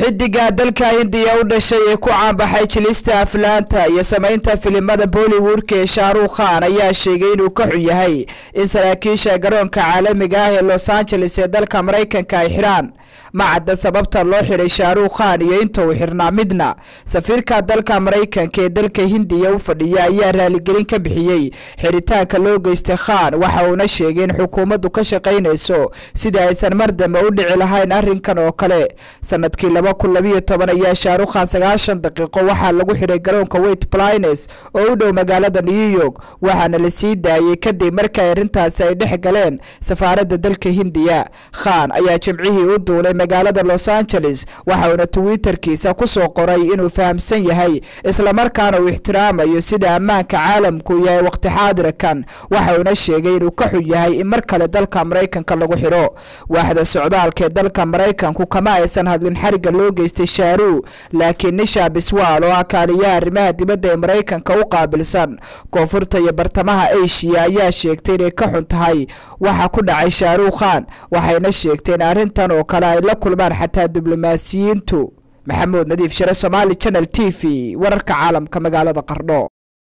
xidiga dalka hindiya u dhashay ee ku caanbaxay jilista aflaanta iyo samaynta filimada bollywoodka ee shaarukh khan ayaa sheegay inuu ka xun yahay in saraakiisha garoonka caalamiga ah ee los angeles ee dalka maraykanka ay xidhaan ma cadda sababta loo xidhay shaarukh khan iyo inta uu xirnaa midna safiirka dalka maraykanka ee dalka hindiya u fadhiya ayaa raaligelin ka bixiyey xiritaanka loo geystay khan waxa uuna sheegay in xukuumaddu ka shaqaynayso sidii aysan mar dambe u dhici lahayn arrinkan oo kale sanadkii laba kun labiyo toban ayaa shaarukh khan sagaashan daqiiqo waxaa lagu xidhay garoonka wait plines oo u dhow magaalada new york waxaana la sii daayey kadib markii arrintaasi ay dhex galeen safaaradda dalka hindiya khan ayaa jimcihii u duulay magaalada los angeles waxa uuna twitterkiisa ku soo qoray inuu fahamsan yahay islamarkaana uu ixtiraamayo sida ammaanka caalamku yahay waqti xaadirkan waxa uuna sheegay inuu ka xun yahay in mar kale dalka maraykanka lagu xidho waaxda socdaalka ee dalka maraykanku kama aysan hadlin xariga loo geystay shaaru laakiin nisha biswaal oo ah kaaliyaha arrimaha dibadda ee maraykanka u qaabilsan koonfurta iyo bartamaha eshiya ayaa sheegtay inay ka xun tahay waxa ku dhacay shaarukh khan waxayna sheegteen arrintan oo kale ay la kulmaan xataa diblomaasiyiintu maxamuud nadiif shire somaali channel t v wararka caalamka magaalada qardho